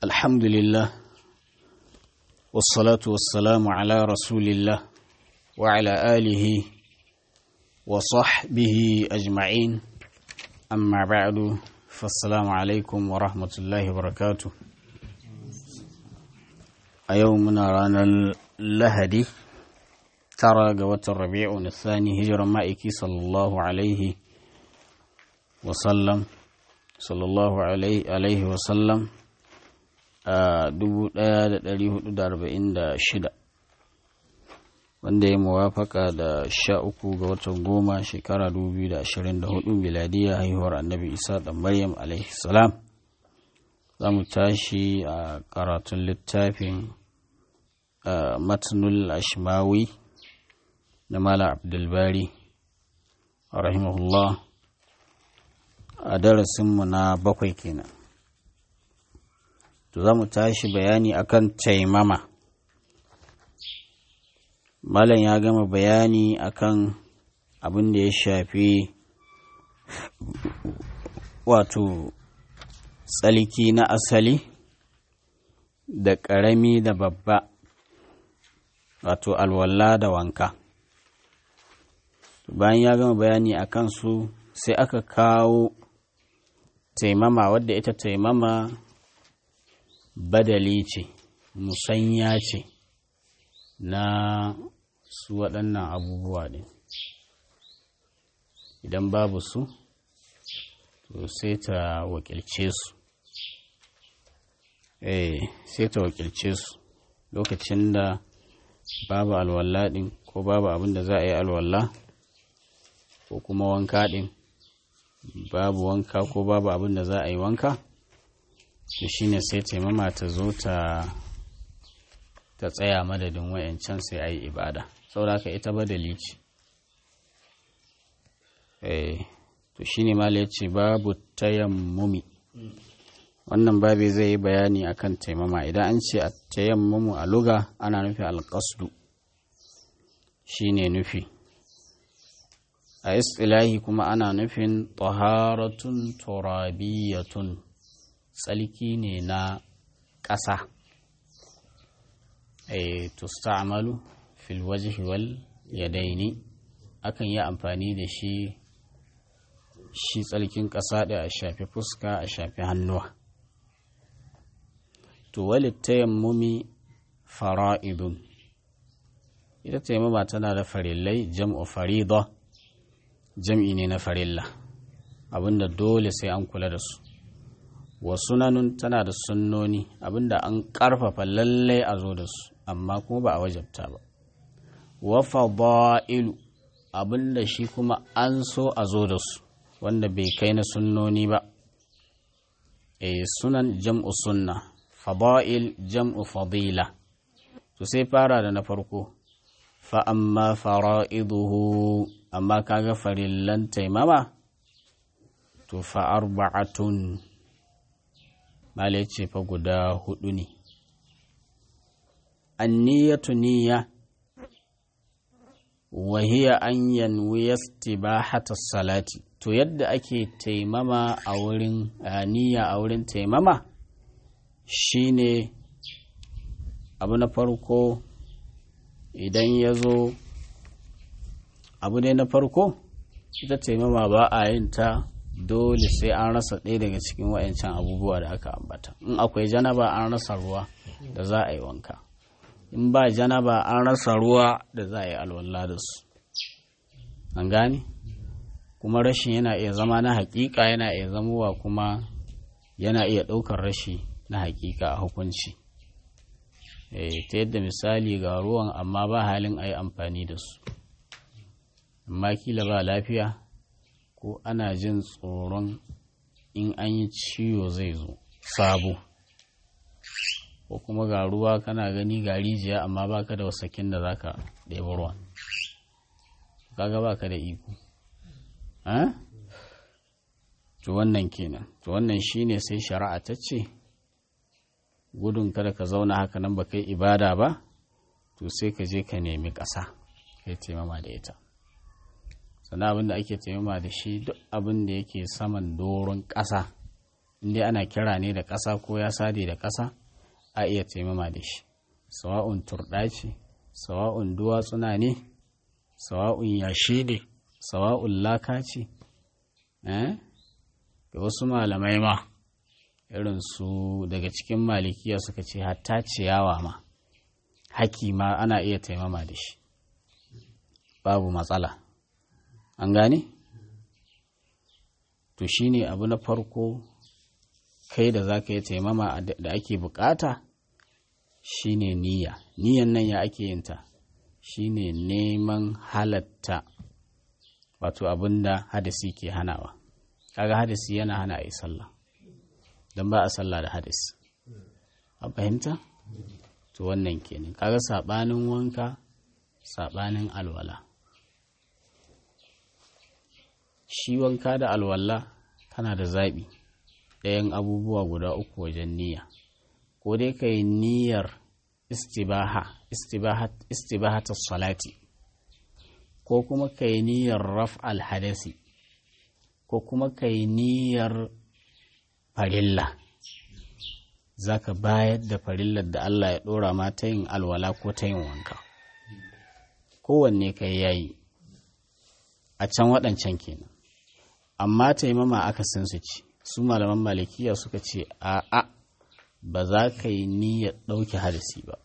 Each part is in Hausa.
الحمد لله والصلاة والسلام على رسول الله وعلى آله وصحبه أجمعين أما بعد فالسلام عليكم ورحمة الله وبركاته أيومنا رانا اللهدي ترى قوة الربيع الثاني هجر مائكي صلى الله عليه وسلم صلى الله عليه, عليه وسلم a 1446 wanda ya muwafaka da sha uku ga watan goma shekara 2024 miladiya haihuwar annabi isa da maryam salam za mu tashi a karatun littafin matnul ashmawi na mala abdulbari rahimahullah a darasinmu na bakwai kenan to za mu tashi bayani akan taimama malam ya gama bayani akan abin da ya shafi wato tsalki na asali da ƙarami da babba wato alwala da wanka bayan ya gama bayani a kansu sai aka kawo taimama wadda ita taimama badali ce musanya ce na su waɗannan abubuwa ne idan babu su to sai ta wakilce su eh sai ta wakilce su lokacin da babu alwala ɗin ko babu abin da za a yi alwala ko kuma wanka ɗin babu wanka ko babu abin da za a yi wanka to shine sai taimama ta zo ta ta tsaya madadin wayancan sai a yi ibada saboda ita badali ce eh to shine ma ce babu tayammumi wannan babi zai yi bayani akan taimama idan an ce a tayammumu a luga ana nufi alƙasdu shine nufi a istilahi kuma ana nufin taharatun turabiyatun tsalki ne na ƙasa e tusta'malu fil wajhi wal yadaini akan yi amfani da shi shi tsalkin ƙasa da a shafi fuska a shafi hannuwa to walit tayammumi fara'idun ita tayammuma tana da farillai jam'u farida jam'i ne na farilla abinda dole sai an kula da su wa sunanun tana da sunnoni abinda an ƙarfafa lallai a zo da su amma kuma ba a wajabta ba wa fada'ilu abinda shi kuma an so a zo da su wanda bai kai na sunnoni ba e sunan jam'u sunna fada'il jam'u fadila to sai fara da na farko fa amma fara'iduhu amma kaga farillan taimama to fa arba'atun Mala ce fa guda hudu ne. Anniyatu niyya wahiya an yanwi istibahata salati to yadda ake taimama a wurin niyya a wurin taimama shine abu na farko idan ya zo abu ne na farko ita taimama ba a yin ta dole sai an rasa ɗaya daga cikin wayancan abubuwa da aka ambata in akwai janaba an rasa ruwa da za a yi wanka in ba janaba an rasa ruwa da za a yi alwala da su an gane kuma rashin yana iya zama na hakika yana iya zamowa kuma yana iya ɗaukar rashi na hakika a hukunci ta yadda misali ga ruwan amma ba halin a yi amfani da su amma kila ba lafiya ko ana jin tsoron in an yi ciwo zai zo sabo ko kuma ga ruwa kana gani ga rijiya amma baka da wasakin da zaka ɗebi ruwan kaga baka da iko to wannan kenan to wannan shine sai shari'a ta ce gudun kada ka zauna haka nan ba kai ibada ba to sai ka je ka nemi ƙasa kai taimama da ita sannan abin da ake taimama da shi duk abin da yake saman doron ƙasa inda ana kira ne da ƙasa ko ya sade da ƙasa a iya taimama da shi sawa'un turɗa ce sawa'un duwatsuna ne sawa'un yashi ne sawa'un laka ce da wasu malamai ma irin su daga cikin malikiya suka ce hatta ciyawa ma haki ma ana iya taimama da shi babu matsala an gane to shine abu na farko kai da za ka yi taimama da ake bukata shine niyya niyyan nan ya ake yin ta shine neman halatta wato abinda hadisi ke hanawa kaga hadisi yana hana a yi sallah don ba a sallah da hadisi a fahimta to wannan kenan kaga sabanin wanka sabanin alwala shi wanka da alwala kana da zaɓi ɗayan abubuwa guda uku wajen niyya ko dai ka yi niyyar istibaha istibahatar salati ko kuma ka yi niyyar raf alhadasi ko kuma ka yi niyyar farilla za ka bayar da farillar da Allah ya ɗora ma ta yin alwala ko ta yin wanka kowanne ka yi yayi a can waɗancan kenan amma taimama aka san su ci su malaman malikiya suka ce a'a ba za ka yi niyyar ɗauke hadasi ba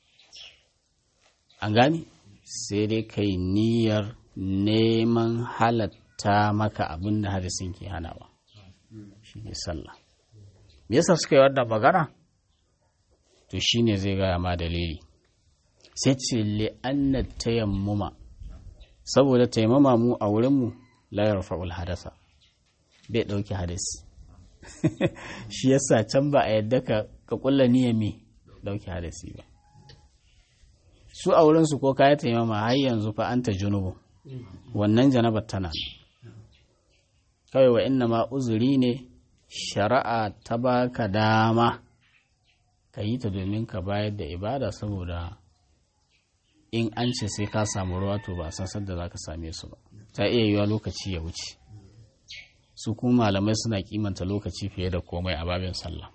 an gani sai dai ka yi niyyar neman halatta maka abin da hadisin ke hanawa shi ne sallah me yasa suka yi wannan magana to shine zai gaya ma dalili sai ce li'anna tayammuma saboda taimama mu a wurinmu la yarfa'ul hadasa bai ɗauki hadasi shi yasa can ba a yadda ka ka kulla niyyar me ɗauki hadasi ba su a wurinsu ko kayi taimama har yanzu fa anta junubu wannan janabar tana kawai wa inna ma uzuri ne shari'a ta baka dama ka yi ta domin ka bayar da ibada saboda in an ce sai ka samu ruwa to ba san sadda za ka same su ba ta iya yiwa lokaci ya wuce su kuma malamai suna kimanta lokaci fiye da komai a babin sallah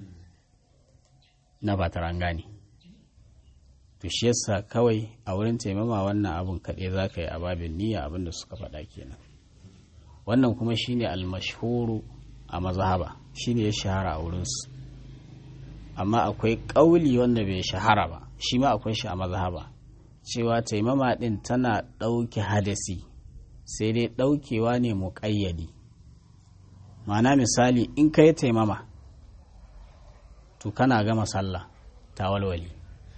na ba ta gane to shi yasa kawai a wurin taimama wannan abun kaɗai za ka yi a babin niyya abin da suka faɗa kenan wannan kuma shine almashhuru a mazhaba shine ya shahara a wurinsu amma akwai ƙauli wanda bai shahara ba shi ma akwai shi a mazhaba cewa taimama ɗin tana ɗauke hadasi sai dai ɗaukewa ne muƙayyadi ma'ana misali in ka yi taimama to kana gama sallah ta walwali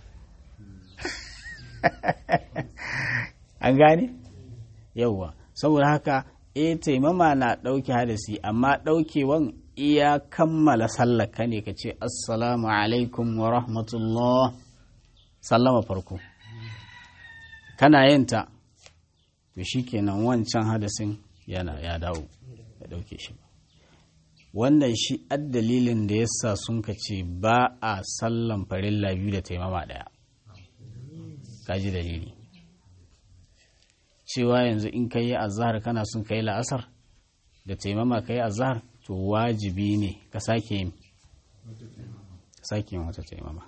an gane yauwa saboda haka e taimama na ɗauke hadasi amma ɗaukewan iya kammala sallaka ne ka ce assalamu alaikum wa rahmatullah sallama farko kana yin ta to shikenan wancan hadasin yana ya dawo ya ɗauke shi wannan shi dalilin da yasa sun ka ce ba a sallan farilla biyu da taimama ɗaya kaji dalili cewa yanzu in ka yi azahar kana son ka yi la'asar da taimama ka yi azahar to wajibi ne ka sake yin sake yin wata taimama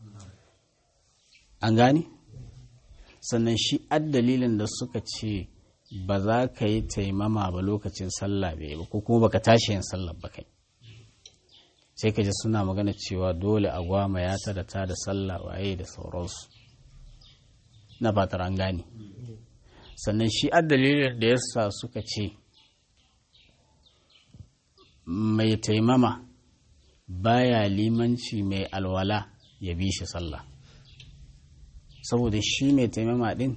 an gane sannan shi dalilin da suka ce ba za ka yi taimama ba lokacin sallah bai ba ko kuma baka tashi yin sallah ba kai sai ka ji suna magana cewa dole a gwama ya ta da ta da sallah waye da sauransu na fatar an gane sannan shi dalilin da yasa suka ce mai taimama baya limanci mai alwala ya bi shi sallah saboda shi mai taimama din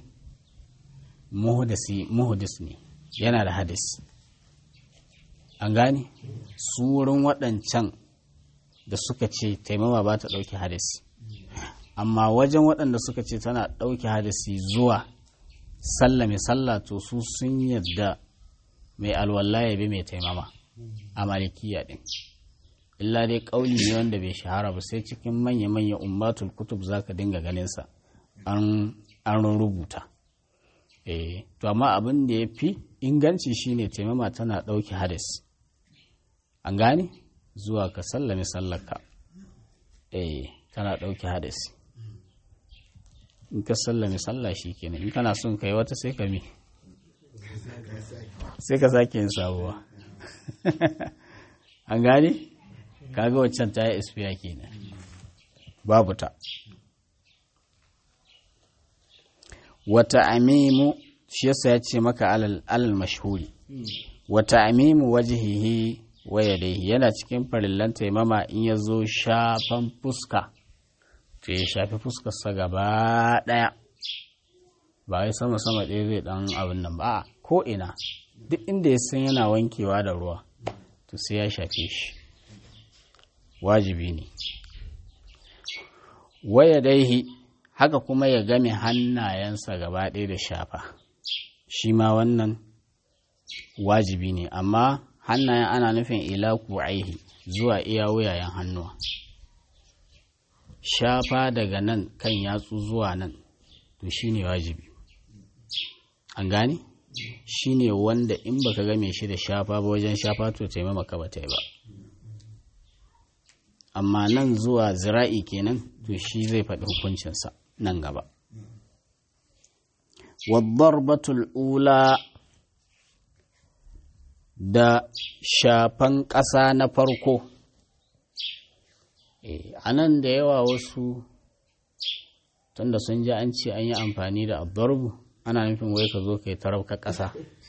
muhudis ne yana da hadis an gane su wurin waɗancan da suka ce taimama ba ta ɗauki hadis amma wajen waɗanda suka ce tana ɗauki hadisi zuwa sallah mai sallah to su sun yadda mai alwala ya bi mai taimama a malikiya ɗin illa dai ƙauli ne wanda bai shahara ba sai cikin manya-manya ummatul kutub za ka dinga ganinsa an rubuta eh to amma abin da ya fi inganci shine taimama tana ɗauki hadis an gane zuwa ka sallame sallarka eh kana ɗauki hadasi in ka sallame sallah shi kenan in kana son ka yi wata sai ka mi sai ka sake yin sabuwa an gane kaga waccan ta yi espiya kenan babu ta wata amimu shi yasa ya ce maka alal mashhuri wata amimu wajihihi waya dai yana cikin farillan taimama in ya zo shafan fuska to ya shafi fuskarsa gaba ɗaya ba wai sama sama ɗaya zai ɗan abin nan ba ko ina duk inda ya san yana wankewa da ruwa to sai ya shafe shi wajibi ne waya daihi haka kuma ya game hannayensa gaba ɗaya da shafa shi ma wannan wajibi ne amma hannayen ana nufin ila aihi zuwa iya wuyayen hannuwa shafa daga nan kan yatsu zuwa nan to shi ne wajibi an gane shi ne wanda in baka game shi da shafa ba wajen shafa to taimaka ba ta yi ba amma nan zuwa zira'i kenan to shi zai faɗi hukuncinsa nan gaba wadda ula da shafan ƙasa na farko a nan da yawa wasu tunda sun ji an ce an yi amfani da abdarbu ana nufin wai ka zo ka yi tarabka ƙasa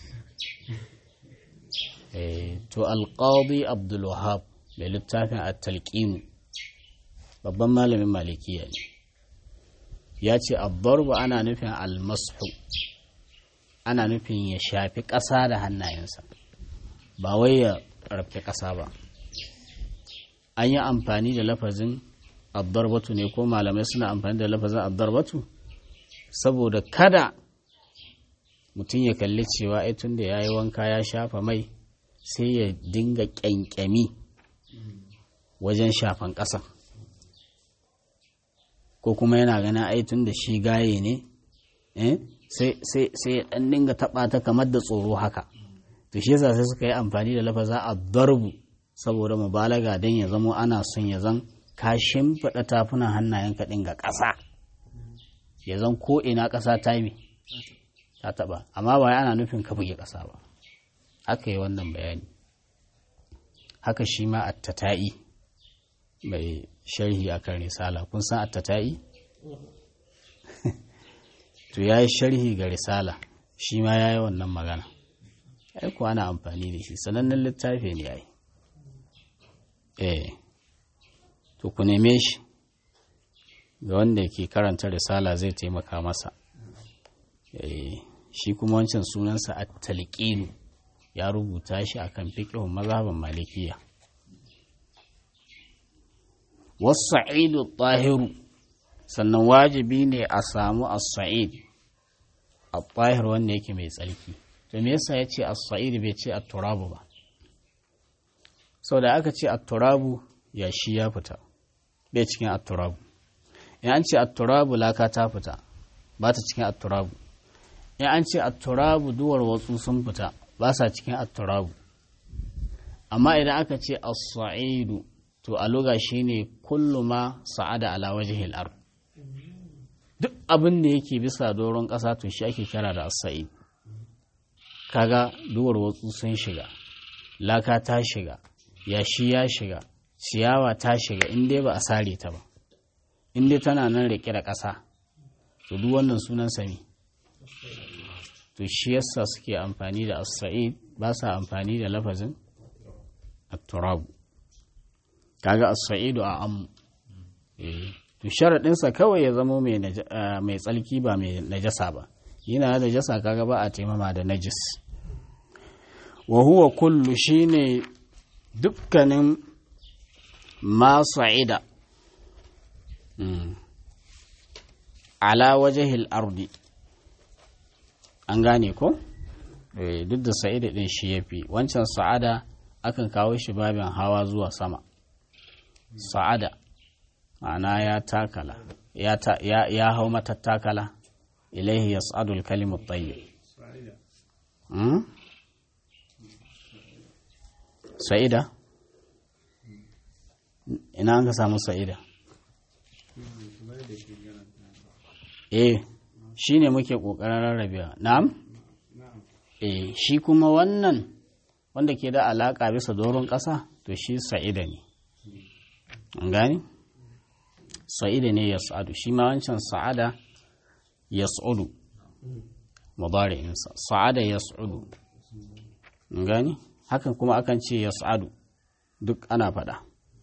to alƙadi abdulwahab mai littafin a talƙinu babban malamin malikiya ne ya ce abdarbu ana nufin almasu ana nufin ya shafi ƙasa da hannayensa ba wai ya rafke ƙasa ba an yi amfani da lafazin addarbatu ne ko malamai suna amfani da lafazin addarbatu saboda kada mutum ya kalli cewa ai tun da ya yi wanka ya shafa mai sai ya dinga ƙyanƙyami wajen shafan ƙasa ko kuma yana gana ai tun da shi gaye ne sai ya ɗan dinga taɓa ta kamar da tsoro haka to shi yasa sai suka yi amfani da lafaza a darbu saboda mubalaga don ya zamo ana son ya zan ka shimfiɗa tafunan hannayen kaɗin ga ƙasa ya zan ko ina ƙasa ta yi ta taɓa amma ba ana nufin ka buge ƙasa ba haka yi wannan bayani haka shi ma attata'i mai sharhi akan risala kun san attata'i to ya yi sharhi ga risala shi ma ya yi wannan magana ai kuwa ana amfani da shi sanannen littafi ne ai eh to ku neme shi ga wanda ke karanta risala zai taimaka masa eh shi kuma wancan sunansa at-talqin ya rubuta shi akan fiqhun mazhaban malikiya was-sa'idu tahiru sannan wajibi ne a samu as-sa'id at-tahir wanda yake mai tsarki to me yasa yace as-sa'id bai ce at-turabu ba sau da aka ce at-turabu ya shi ya fita bai cikin at-turabu in an ce at-turabu laka ta fita ba ta cikin at-turabu in an ce at-turabu duwar watsu sun fita ba sa cikin at-turabu amma idan aka ce as-sa'idu to a loga shine kullu ma sa'ada ala wajhil ard duk abin da yake bisa doron ƙasa to shi ake kira da as-sa'id kaga duwar watsu sun shiga laka ta shiga yashi ya shiga ciyawa ta shiga in dai ba a sare ta ba in dai tana nan rike da ƙasa to duk wannan sunan sami to shi yasa suke amfani da as-sa'id ba sa amfani da lafazin at-turab kaga as-sa'idu a am to sharadin sa kawai ya zama mai mai tsalki ba mai najasa ba yana da najasa kaga ba a taimama da najis wa huwa kullu shine dukkanin ma sa'ida ala wajahil ardi an gane ko duk da sa'ida din shi yafi wancan sa'ada akan kawo shi babin hawa zuwa sama sa'ada ma'ana ya takala ya, ta, ya, ya hau matattakala ilaihi yas'adu al-kalimu tayyib hmm? sa'ida ina an ka samu sa'ida eh shi ne muke ƙoƙarin rarrabewa na'am eh shi kuma wannan wanda ke da alaƙa bisa doron ƙasa to shi sa'ida ne an gani sa'ida ne ya sa'adu shi ma wancan sa'ada ya sa'udu mudari'insa sa'ada ya sa'udu an gani hakan kuma akan ce ya sa'adu duk ana faɗa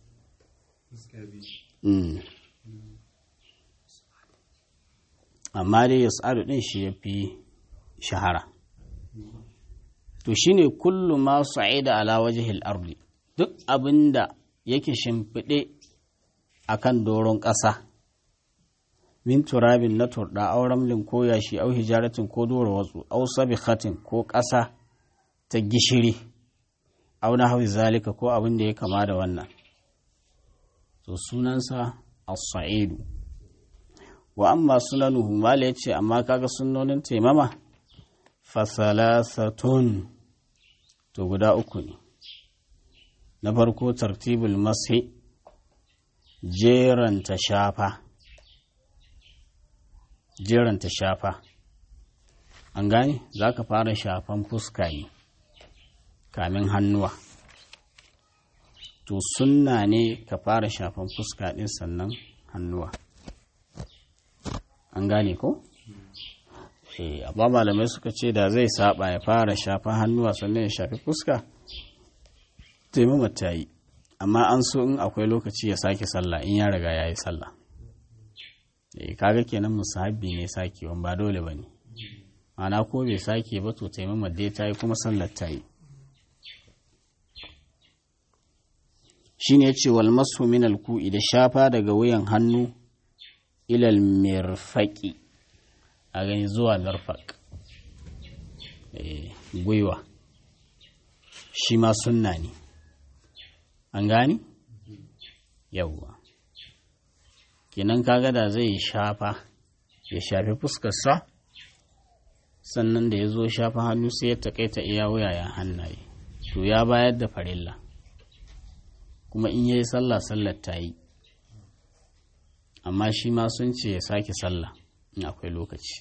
amma dai ya sa'adu ɗin shi ya fi shahara to shine kullu ma sa'ida ala wajhil ardi duk abinda yake shimfiɗe akan doron ƙasa min turabin na turɗa au ramlin ko yashi au hijaratin ko dora watsu au sabikhatin ko ƙasa ta gishiri au na hawi zalika ko abin da ya kama da wannan to sunansa as-sa'idu wa amma sunanuhu mala yace amma kaga sunnonin taimama fasalasatun to guda uku ne na farko tartibul mashi jeranta shafa jeranta shafa an gane za ka fara shafan fuska ne kamin hannuwa to sunna ne ka fara shafan fuska ɗin sannan hannuwa an gane ko? amma malamai suka ce da zai saba ya fara shafa hannuwa sannan ya shafi fuska taimama ta yi amma an so in akwai lokaci ya sake sallah in ya riga ya yi sallah kaga kenan musahabi ne sakewan ba dole ba ne ana ko bai sake ba to taimama dai ta yi kuma sallar ta yi shi ne ce wal masu min alku'i da shafa daga wuyan hannu ilal mirfaki a gani zuwa mirfak gwiwa shi ma sunna ne an gani yawwa kenan kaga da zai shafa ya shafi fuskarsa sannan da ya zo shafa hannu sai ya takaita iya wuyayen hannaye to ya bayar da farilla kuma in yayi sallah sallar ta yi amma shi ma sun ce ya sake sallah in akwai lokaci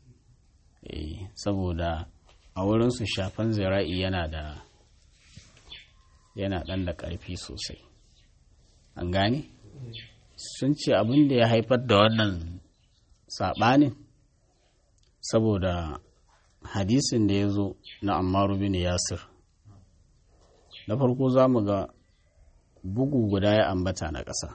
saboda a wurinsu shafan zira'i yana da yana ɗan da ƙarfi sosai an gane sun ce abin da ya haifar da wannan saɓanin saboda hadisin da ya zo na ammaru bin yasir na farko za mu ga bugu guda ya ambata na ƙasa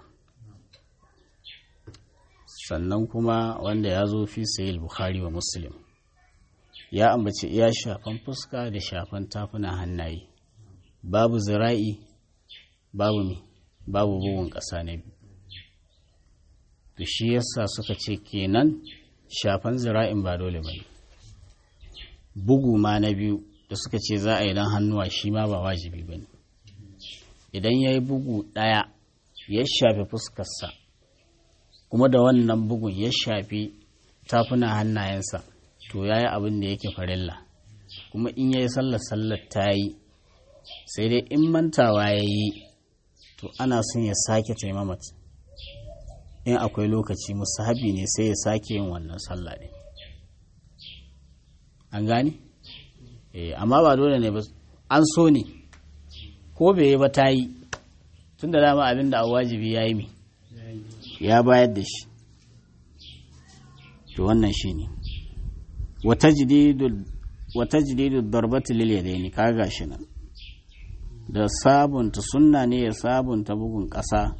sannan kuma wanda ya zo fi sayil bukhari wa muslim ya ambaci iya shafan fuska da shafan tafuna hannaye babu zira'i babu mi babu bugun ƙasa na biyu to shi yasa suka ce kenan shafan zira'in ba dole ba ne bugu ma na biyu da suka ce za a yi don hannuwa shi ma ba wajibi ba ne idan ya yi bugu ɗaya ya shafi fuskarsa kuma da wannan bugun ya shafi tafuna hannayensa to ya yi abin da yake farilla kuma in ya yi sallar sallar ta yi sai dai in mantawa ya yi to ana son ya sake taimamat in akwai lokaci musahabi ne sai ya sake yin wannan sallah ɗin an gani? eh amma ba dole ne ba an so ne ko bai yi ba ta yi tun da dama abin da a wajibi ya yi mi ya bayar da shi to wannan shi ne wata jididu darbati lil yadaini ka gashi nan da sabunta sunna ne ya sabunta bugun ƙasa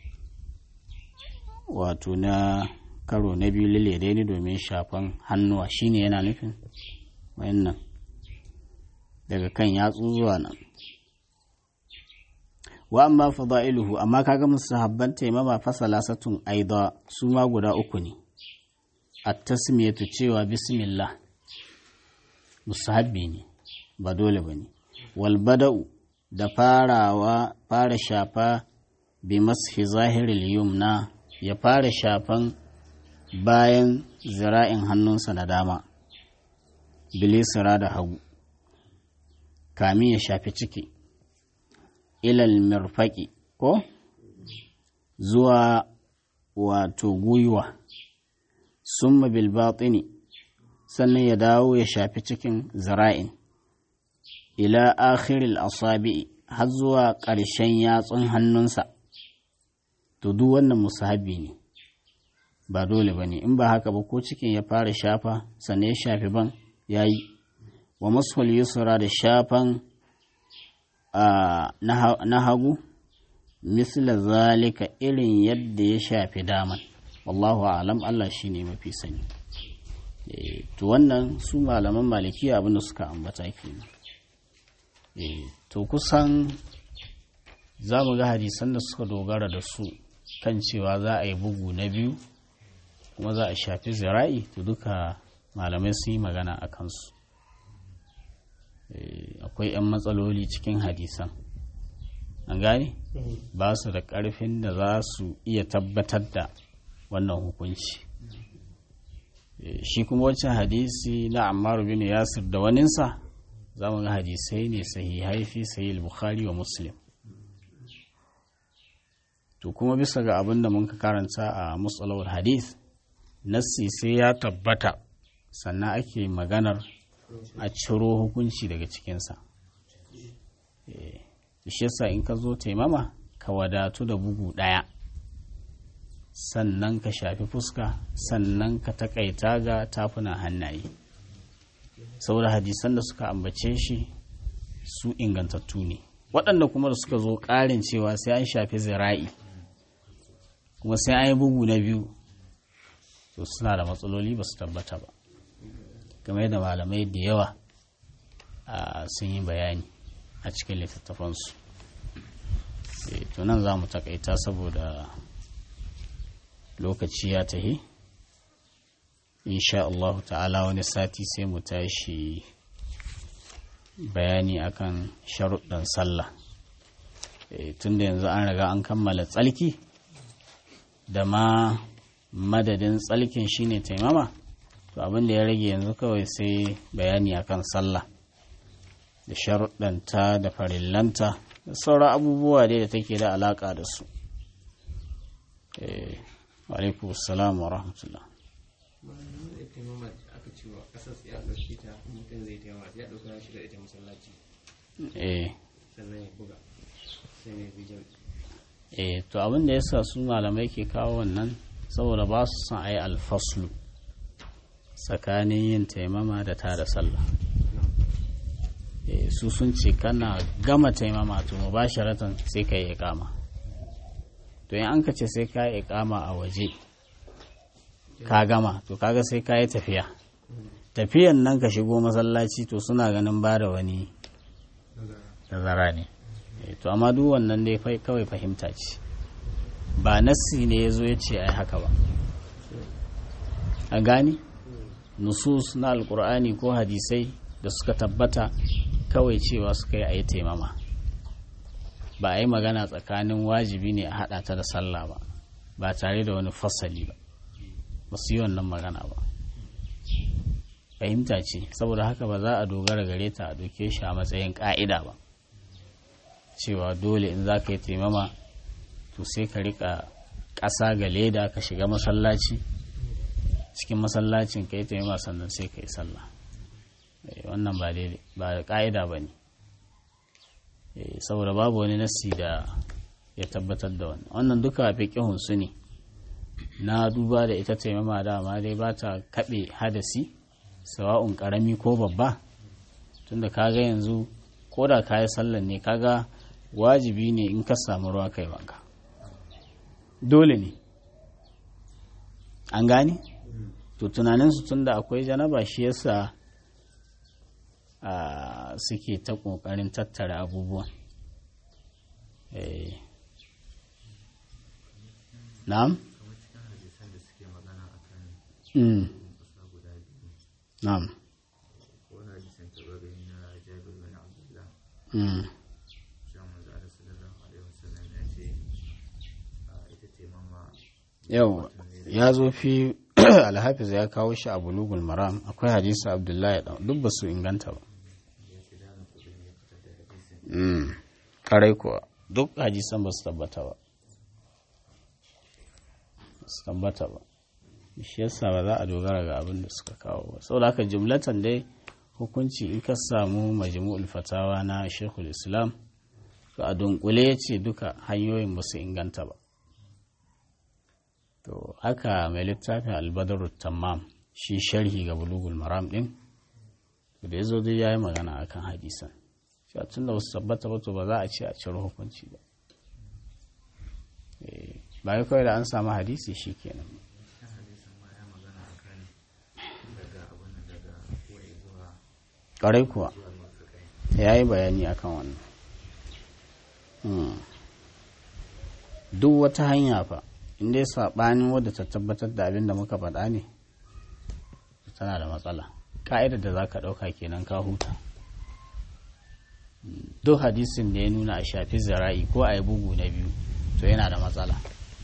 wato na karo na biyu lil yadaini domin shafan hannuwa shine yana nufin wayannan daga kan yatsu zuwa nan wa amma fada'iluhu amma kaga musahabban taimama fasalasatun aida su ma guda uku ne at-tasmiyatu cewa bismillah musahabbi ne ba dole bane wal bada'u da farawa fara shafa bi mashi zahiril yumna ya fara shafan bayan zira'in hannunsa na dama bilisira da hagu kamin ya shafi ciki ilal mirfaki ko zuwa wato gwiwa summa bil batini sannan ya dawo ya shafi cikin zira'in ila akhiril asabi har zuwa ƙarshen yatsun hannunsa to duk wannan musahabi ne ba dole ba ne in ba haka ba ko cikin ya fara shafa sannan ya shafi ban ya yi wa masul yusra da shafan na hagu misla zalika irin yadda ya shafi daman wallahu alam Allah shi ne mafi sani to wannan su malaman malikiya abinda suka ambata kenan to kusan za mu ga hadisan da suka dogara da su kan cewa za a yi bugu na biyu kuma za a shafi zira'i to duka malamai sun yi magana a kansu akwai 'yan matsaloli cikin hadisan an gane ba su da ƙarfin da za su iya tabbatar da wannan hukunci shi kuma wancan hadisi na ammar bin yasir da waninsa za mu ga hadisai ne sahihai fi sahih bukhari wa muslim to kuma bisa ga abin da mun ka karanta a musalawar hadith nassi sai ya tabbata sannan ake maganar a ciro hukunci daga cikinsa shi yasa in ka zo taimama ka wadatu da bugu ɗaya sannan ka shafi fuska sannan ka takaita ga tafunan hannaye saboda hadisan da suka ambace shi su ingantattu ne waɗanda kuma da suka zo ƙarin cewa sai an shafi zira'i kuma sai an yi bugu na biyu to suna da matsaloli ba su tabbata ba game da malamai da yawa sun yi bayani a cikin littattafansu to nan za mu takaita saboda lokaci ya tahi insha Allah ta'ala wani sati sai mu tashi bayani akan sharuɗan sallah tunda yanzu an riga an kammala tsalki da ma madadin tsalkin shine taimama to abin da ya rage yanzu kawai sai bayani akan sallah da sharuɗanta da farillanta da sauran abubuwa dai da take da alaƙa da su alaikum salam wa rahmatullah eh to abin da yasa su malamai ke kawo wannan saboda ba su son a yi alfaslu tsakanin yin taimama da ta da sallah su sun ce kana gama taimama to mu ba sharatan sai ka yi ikama to in an ka ce sai ka yi ikama a waje ka gama to kaga sai ka yi tafiya tafiyan nan ka shigo masallaci to suna ganin ba da wani tazara ne to amma duk wannan dai kawai fahimta ce ba nassi ne ya zo ya ce ai haka ba a gani nusus na alkur'ani ko hadisai da suka tabbata kawai cewa suka yi a yi taimama ba a yi magana tsakanin wajibi ne a haɗa ta da sallah ba ba tare da wani fasali ba ba su yi wannan magana ba fahimta ce saboda haka ba za a dogara gare ta a doke shi a matsayin ƙa'ida ba cewa dole in za ka yi taimama to sai ka rika ƙasa ga leda ka shiga masallaci cikin masallacin ka yi taimama sannan sai ka yi sallah wannan ba daidai ba ƙa'ida ba ne saboda babu wani nassi da ya tabbatar da wannan wannan duka fiƙihun su ne na duba da ita taimama dama dai ba ta kaɓe hadasi sawa'un ƙarami ko babba tunda kaga yanzu ko da ka yi sallan ne kaga wajibi ne in ka samu ruwa kai wanka dole ne an gane to tunaninsu tunda akwai janaba shi yasa suke ta ƙoƙarin tattara abubuwan na'am na'am yau ya zo fi alhafiz ya kawo shi a bulugul maram akwai hadisi abdullahi duk ba su inganta ba karai kuwa duk hadisan ba su tabbata ba su tabbata ba shi yasa ba za a dogara ga abin da suka kawo ba saboda haka jumlatan dai hukunci in ka samu majmu'ul fatawa na shekul islam to a dunkule ya ce duka hanyoyin ba su inganta ba to haka mai littafin albadaru tamam shi sharhi ga bulugul maram din da ya zo dai ya yi magana akan hadisan shi a tun da wasu tabbata ba to ba za a ce a ciro hukunci ba ba ya kawai da an samu hadisi shi kenan ƙwarai kuwa ya yi bayani akan wannan duk wata hanya fa inda ya saɓanin wadda ta tabbatar da abin da muka faɗa ne tana da matsala ka'idar da za ka ɗauka kenan ka huta duk hadisin da ya nuna a shafi zira'i ko a yi bugu na biyu to yana da matsala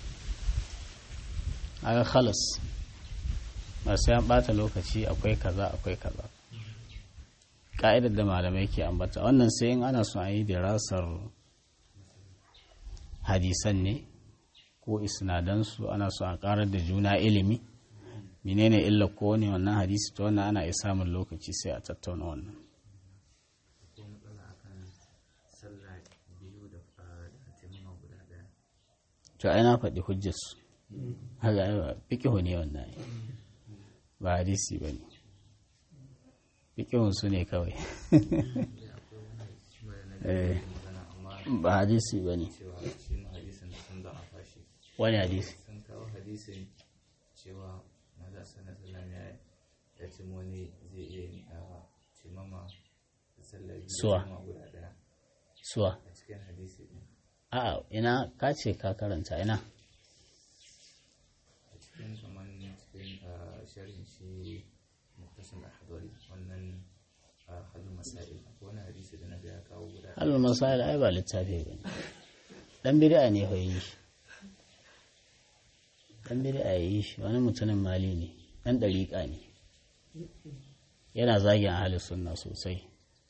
aga khalas ba sai an ɓata lokaci akwai kaza akwai kaza ka'idar da malamai ke ambata wannan sai in ana son a yi dirasar hadisan ne ko isnadansu ana son a karar da juna ilimi menene illa ko ne wannan hadisi to wannan ana iya samun lokaci sai a tattauna wannan to ai na faɗi hujjarsu haka fikihu ne wannan ba hadisi ba ne fikihun su ne kawai ba hadisi ba ne wani hadisi sun kawo hadisin cewa maza sana salam ya ya ce wani zai iya yin cimama sallar Suwa. guda daya suwa a cikin hadisi din a'a ina ka ce ka karanta ina a cikin kamar cikin ah, sharhin shi muktasim al-hadari wannan ah, halin masail akwai wani hadisi da na ga ya kawo guda ɗaya. halin masail ai ba littafi ba ne dan bid'a ne hoyi shi dan bid'a yi shi wani mutumin mali ne dan dariƙa ne yana zagin ahli sunna sosai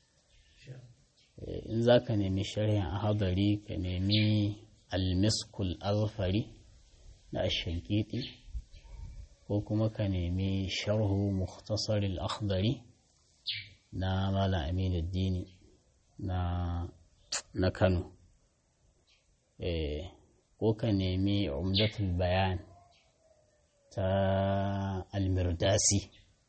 Eh, in za ka nemi sharhin ahadari ka nemi almiskul azfari na ashankiti ko kuma ka nemi sharhu mukhtasar al-akhdari na malam aminu dini na na kano eh, ko ka nemi umdatul bayan ta almirdasi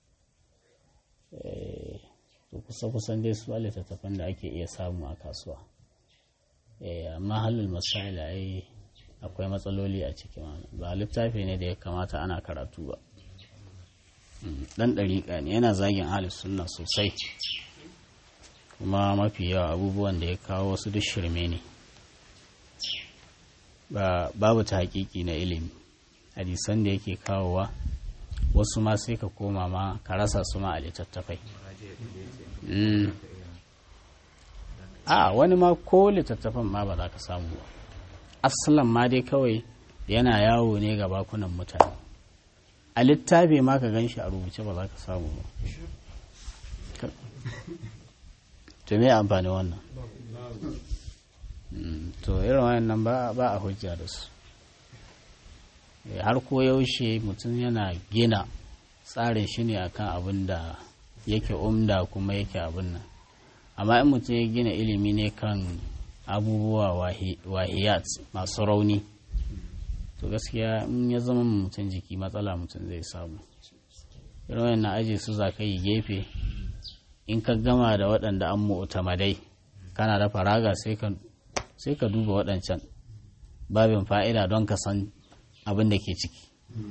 eh, to kusa kusan dai su littattafan da ake iya samu a kasuwa eh, amma halin masail ai akwai matsaloli a ciki ma. ba littafi ne da ya kamata ana karatu ba Mm, dan ɗariƙa ne yana zagin ahlus sunna sosai kuma mafi yawa abubuwan da ya kawo wasu duk shirme ne ba babu ta hakiki na ilimi hadisan da yake kawowa wasu ma sai ka koma ma ka rasa su ma a littattafai Mm. a wani ma ko littattafan ma ba za ka samu ba asalan ma dai kawai yana yawo ne ga bakunan mutane a littafi ma ka gan shi a rubuce ba za ka samu ba Ka- to me amfani wannan Mm, to irin wayannan ba ba a hujja da su Eh, har ko yaushe mutum yana gina tsarin shi ne akan abin da yake umda kuma yake abin nan amma in mutum ya gina ilimi ne kan abubuwa wahi- wahiyat masu rauni to gaskiya in ya zama mutum jiki matsala mutum zai samu irin wayannan aji su za ka yi gefe in ka gama da waɗanda an mu'tamadai kana da faraga sai ka sai ka duba waɗancan babin fa'ida don ka san abin da ke ciki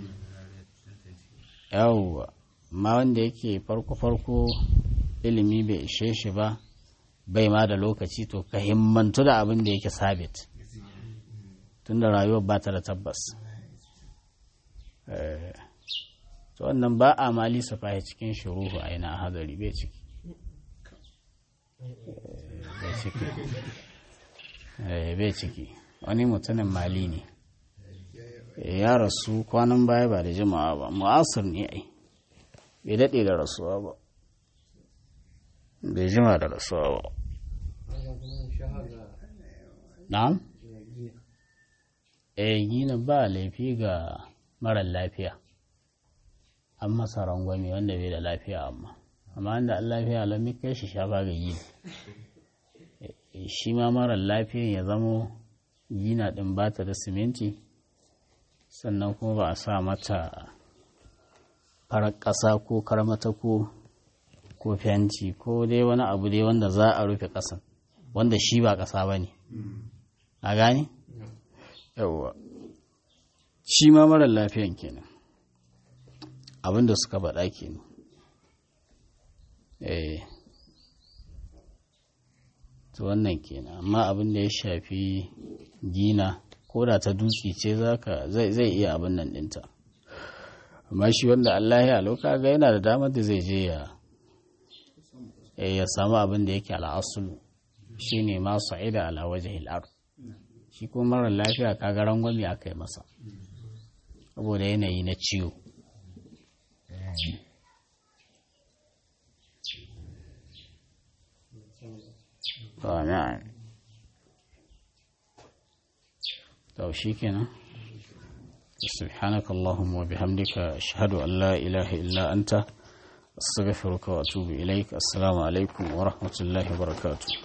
yawwa amma wanda yake farko-farko ilimi bai ishe shi ba bai ma da lokaci to ka himmantu da abin da yake sabit tunda rayuwar ba ta da tabbas Eh, to wannan ba a mali fahi cikin shuruhu a yana hadari bai ciki Eh, bai ciki Eh, bai ciki wani mutumin mali ne Eh, ya rasu kwanan baya ba da jimawa ba mu'asir ne ai bai daɗe da rasuwa ba bai jima da rasuwa ba na'am eh gina ba laifi ga marar lafiya an masa rangwame wanda bai da lafiya amma amma wanda an lafiya lamin kai shi shafa ga yi shi ma marar lafiyan ya zamo gina ɗin ba ta da siminti sannan kuma ba a sa mata farar ƙasa ko karmata ko ko fenti ko dai wani abu dai wanda za a rufe ƙasan wanda shi ba ƙasa ba ne a gani? yawwa shi ma marar lafiyan kenan abinda suka faɗa kenan eh to wannan kenan amma abin da ya shafi gina ko da ta dutse ce zai iya abin nan ɗinta amma shi wanda Allah ya lauka ga yana da damar da zai je ya ya samu abin da yake al'asulu shi ne ma sa'ida ala waje hil'ar shi kuma marar lafiya kaga rangwami aka yi masa saboda yanayi na ciwo to shi kenan سبحانك اللهم وبحمدك أشهد أن لا إله إلا أنت أستغفرك وأتوب إليك السلام عليكم ورحمة الله وبركاته